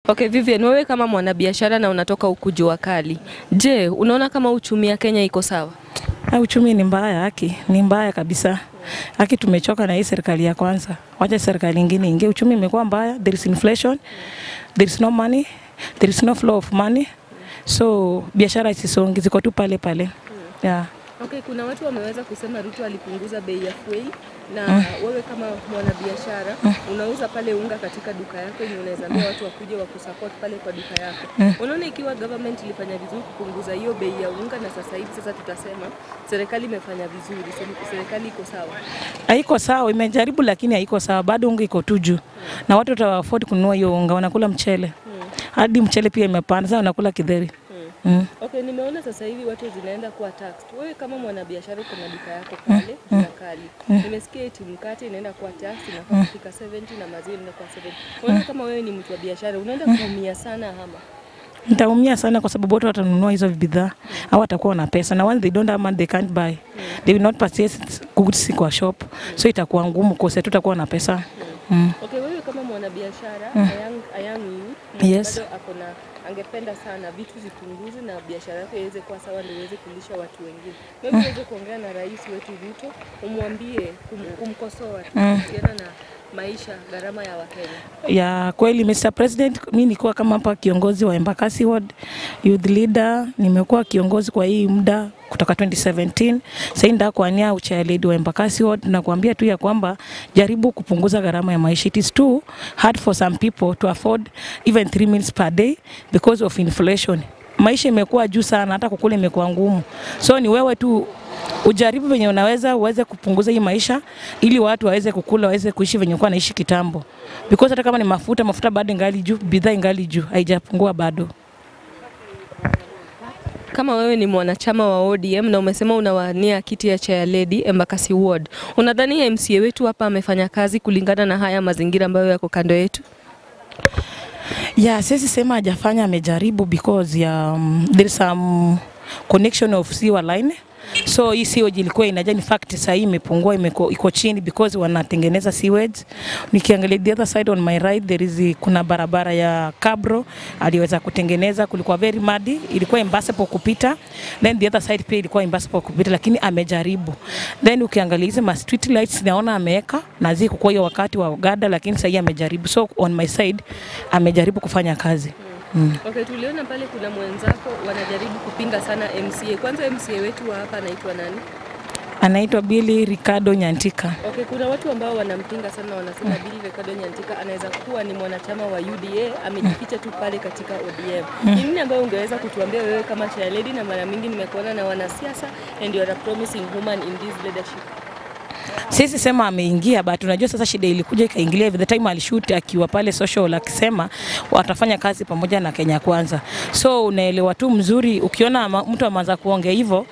Okay, Vivian, wewe kama mwanabiashara na unatoka huku jua kali, je, unaona kama uchumi ya Kenya iko sawa? Ah, uchumi ni mbaya, haki ni mbaya kabisa. Haki tumechoka na hii serikali ya kwanza, wacha serikali ingine ingie. Uchumi imekuwa mbaya, there is inflation, there is no money, there is no flow of money, so biashara isisongi, ziko tu pale pale yeah. Okay, kuna watu wameweza kusema Ruto alipunguza bei ya fuel na wewe kama mwanabiashara unauza pale unga katika duka yako yenye unaweza ambia watu wakuje wakusupport pale kwa duka yako. Unaona ikiwa government ilifanya vizuri kupunguza hiyo bei ya unga na sasa hivi sasa tutasema serikali imefanya vizuri, se- serikali iko sawa. Haiko sawa, imejaribu lakini haiko sawa, bado unga iko tu juu na watu wata afford kununua hiyo unga, wanakula mchele hadi mchele pia imepanda, sasa wanakula kidheri mm. Okay, nimeona sasa hivi watu zinaenda kuwa taxed. Wewe kama mwanabiashara uko na duka yako pale mm. kali. Nimesikia eti mkate inaenda kuwa taxed inafaa kufika 70 na maziwa inaenda kuwa 70. Unaona kama wewe ni mtu wa biashara unaenda kuumia sana ama Nitaumia sana kwa sababu watu watanunua hizo bidhaa au watakuwa na pesa na once they don't have money they can't buy. They will not purchase goods kwa shop. So itakuwa ngumu kwa sababu tutakuwa na pesa. Mm. Okay, wewe kama mwanabiashara mm. a young, a young youth mwenye Yes. bado ako na angependa sana vitu zipunguze na biashara yake iweze kuwa sawa ndio iweze kulisha watu wengine. Maybe uweze kuongea na rais wetu Ruto umwambie kum, kumkosoa kuhusiana na maisha gharama ya Wakenya. Ya kweli Mr. President, mimi nilikuwa kama hapa kiongozi wa Embakasi Ward youth leader, nimekuwa kiongozi kwa hii muda kutoka 2017. Sasa ndio kuania uchair lead wa Embakasi Ward na kuambia tu ya kwamba jaribu kupunguza gharama ya maisha. It is too hard for some people to afford even 3 meals per day because of inflation. Maisha imekuwa juu sana, hata kukula imekuwa ngumu. So ni wewe tu ujaribu venye unaweza uweze kupunguza hii maisha ili watu waweze kukula waweze kuishi venye kuwa naishi kitambo, because hata kama ni mafuta, mafuta bado ingali juu, bidhaa ingali juu, haijapungua bado. Kama wewe ni mwanachama wa ODM na umesema unawania kiti ya chair lady Embakasi Ward, unadhani MCA wetu hapa amefanya kazi kulingana na haya mazingira ambayo yako kando yetu? Yeah, siwezi sema hajafanya, amejaribu because ya um, there is some connection of sewer line so hii sewage ilikuwa inaja, in fact sasa hii imepungua, imeko iko chini because wanatengeneza sewage. Nikiangalia the other side on my right there is kuna barabara ya Kabro aliweza kutengeneza, kulikuwa very muddy, ilikuwa impossible kupita, then the other side pia ilikuwa impossible kupita, lakini amejaribu. Then ukiangalia hizi ma street lights naona ameweka na ziko kwa hiyo wakati wa Uganda, lakini sasa hii amejaribu, so on my side amejaribu kufanya kazi. Mm. Okay, tuliona pale kuna mwenzako wanajaribu kupinga sana MCA. Kwanza MCA wetu wa hapa anaitwa nani? Anaitwa Billy Ricardo Nyantika. Okay, kuna watu ambao wanampinga sana, wanasema Bill Ricardo Nyantika anaweza kuwa ni mwanachama wa UDA, amejificha tu pale katika ODM. Ni nini ambayo ungeweza kutuambia wewe kama chair lady, na mara mingi nimekuona na wanasiasa and you are a promising woman in this leadership. Sisi sema ameingia, but unajua sasa shida ilikuja ikaingilia the time alishoot akiwa pale social akisema watafanya kazi pamoja na Kenya Kwanza. So unaelewa tu mzuri, ukiona ama- mtu ameanza kuongea hivyo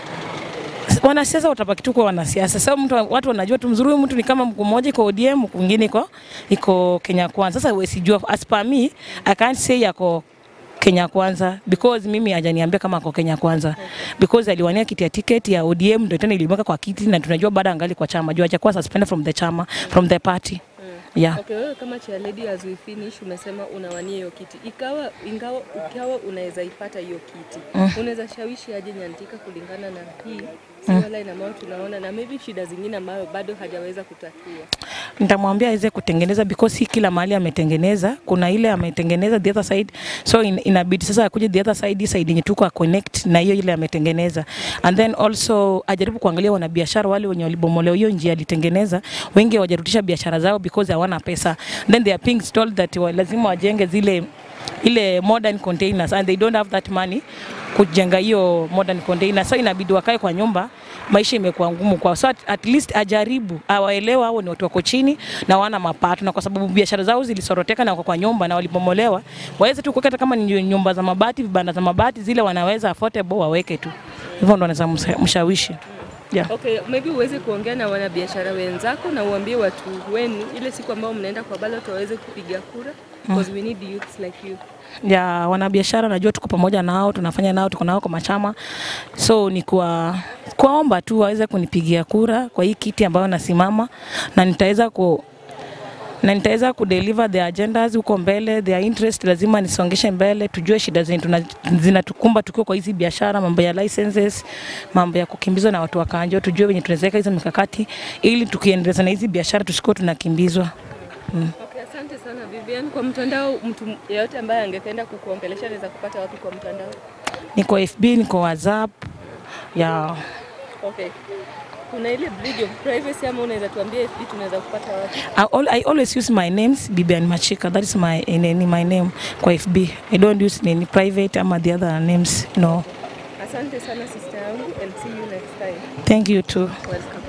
wanasiasa watabaki tu kwa wanasiasa. Sasa mtu watu wanajua tu mzuri, huyu mtu ni kama mkuu mmoja iko ODM, mwingine iko iko Kenya Kwanza. Sasa wewe sijua, as per me I can't say yako Kenya Kwanza because mimi hajaniambia kama ako Kenya Kwanza because aliwania kiti ya tiketi ya ODM ndio tena ilimweka kwa kiti na tunajua bado angali kwa chama juu hajakuwa suspended from the chama from the party yeah. Okay, wewe kama chair lady as we finish umesema unawania hiyo kiti. Ikawa ingawa ukawa unaweza ipata hiyo kiti. Unaweza shawishi aje Nyantika kulingana na hii sewer line ambayo tunaona na maybe shida zingine ambayo bado hajaweza kutatua. nitamwambia aweze kutengeneza because si kila mahali ametengeneza. Kuna ile ametengeneza the other side, so in, inabidi sasa akuje the other side, hii side yenye tuko connect na hiyo ile ametengeneza, and then also ajaribu kuangalia wanabiashara wale wenye walibomolewa hiyo njia alitengeneza, wengi hawajarudisha biashara zao because hawana pesa, then they are being told that wa, lazima wajenge zile ile modern containers and they don't have that money kujenga hiyo modern container, so inabidi wakae kwa nyumba. Maisha imekuwa ngumu kwao, so at, at least ajaribu awaelewa, hao ni watu wako chini na wana mapato, na kwa sababu biashara zao zilisoroteka na wako kwa nyumba na walibomolewa, waweze tu kuweka hata kama ni nyumba za mabati, vibanda za mabati zile wanaweza affordable waweke tu, hivyo ndo wanaweza msa- mshawishi yeah. Okay, maybe uweze kuongea na wanabiashara wenzako na uambie watu wenu ile siku ambao mnaenda kwa ballot waweze kupiga kura because we need youths like you. ya wanabiashara najua tuko pamoja nao, tunafanya nao, tuko nao kwa machama, so ni kwa kuwaomba tu waweze kunipigia kura kwa hii kiti ambayo nasimama, na nitaweza ku na nitaweza kudeliver their agendas huko mbele, their interest lazima nisongeshe mbele, tujue shida zenye tuna- zinatukumba tukiwa kwa hizi biashara, mambo ya licenses, mambo ya kukimbizwa na watu wa kanjo, tujue venye tunaweza weka hizo mikakati ili tukiendeleza na hizi biashara tusikuwe tunakimbizwa. Okay, asante sana Vivian. Kwa mtandao, mtu yeyote ambaye angependa kukuongelesha anaweza kupata wapi kwa mtandao? Niko FB, niko WhatsApp ya Okay. Kuna ile bridge of privacy ama unaweza tuambia FB tunaweza kupata wapi? I, al I always use my names Bibian Machika. That is my nini, my name kwa FB. I don't use any private ama the other names. No. Asante sana sister yangu and see you next time. Thank you too. Welcome.